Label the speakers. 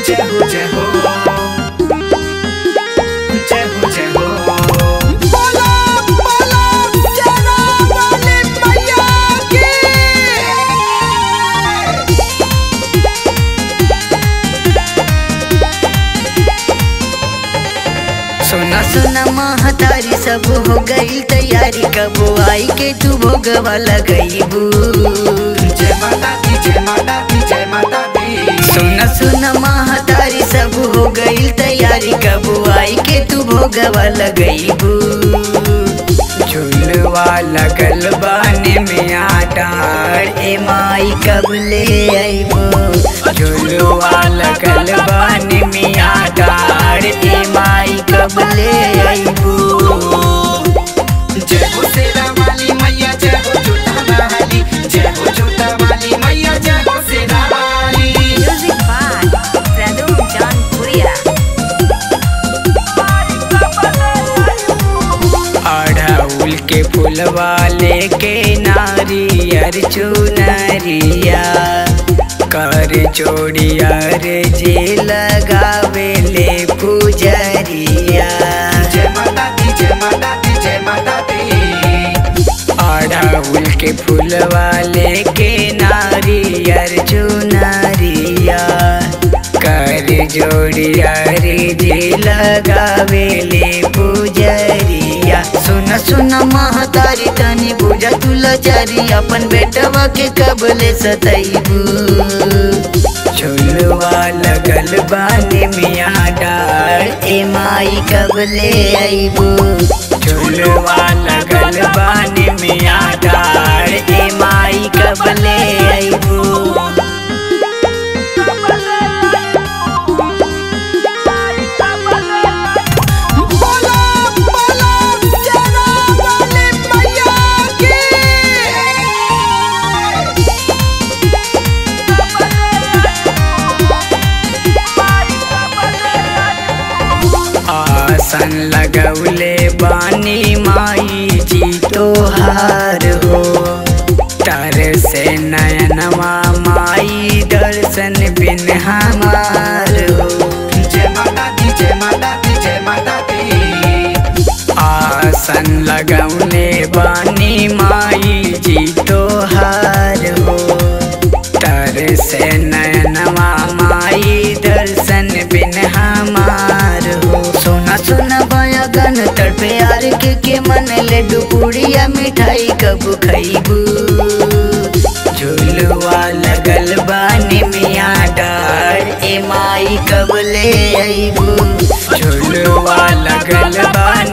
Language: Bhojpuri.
Speaker 1: जय हो जय हो जय हो जय हो
Speaker 2: बोलो बोलो जरा वाले मैया की
Speaker 3: सोना सोना महतारी सब हो गई तैयारी कब आई के तू भोगवा लगईबू
Speaker 1: जय माता दी जय माता दी जय माता दी
Speaker 3: सोना सोना महतारी सब हो गई तैयारी कब आई के तू भोगवा लगईबू झुलवा लगल बाने में आटार ए माई कब ले आईबू झुलवा लगल बाने में आटार ए माई कब ले आईबू
Speaker 1: जय हो शेरा वाली मैया जय हो जूता वाली जय हो जूता वाली मैया जय हो शेरा वाली
Speaker 3: Music by Pradum John Puria. अढ़उल के फुलवा लेके नारियर चुनरिया कर चोड़िया रे जे लगावे ले पुजरिया
Speaker 1: जय माता दी जय माता दी जय माता दी
Speaker 3: अढ़उल के फुलवा लेके नारियर चुनरिया कर जोड़िया रे जे लगावे ले पुजरिया सुन सुन महतारी तनी बुझा तुला चारी अपन बेटवा के कबले सतैबू झुलवा लगल बानी मिया डार ए माई कबले आईबू झुलवा लगल बानी मिया डार ए माई कबले आईबू
Speaker 2: बोलो बोलो जरा वाले मैया की
Speaker 3: आसन लगौले बानी माई जी तोहार हो तर से नयनवा माई दर्शन बिन हमार हो
Speaker 1: जय माता दी जय माता दी जय माता दी
Speaker 3: आसन लगौने बानी माई जी तोहार हो तर से नयनवा माई दर्शन बिन हमार हो सोना सोना बयागन तड़पे यार के के मन ले डुबुड़िया मिठाई कब खैबू झुलवा लगल बानी मिया डार ए माई कब ले आईबू झुलवा लगल बानी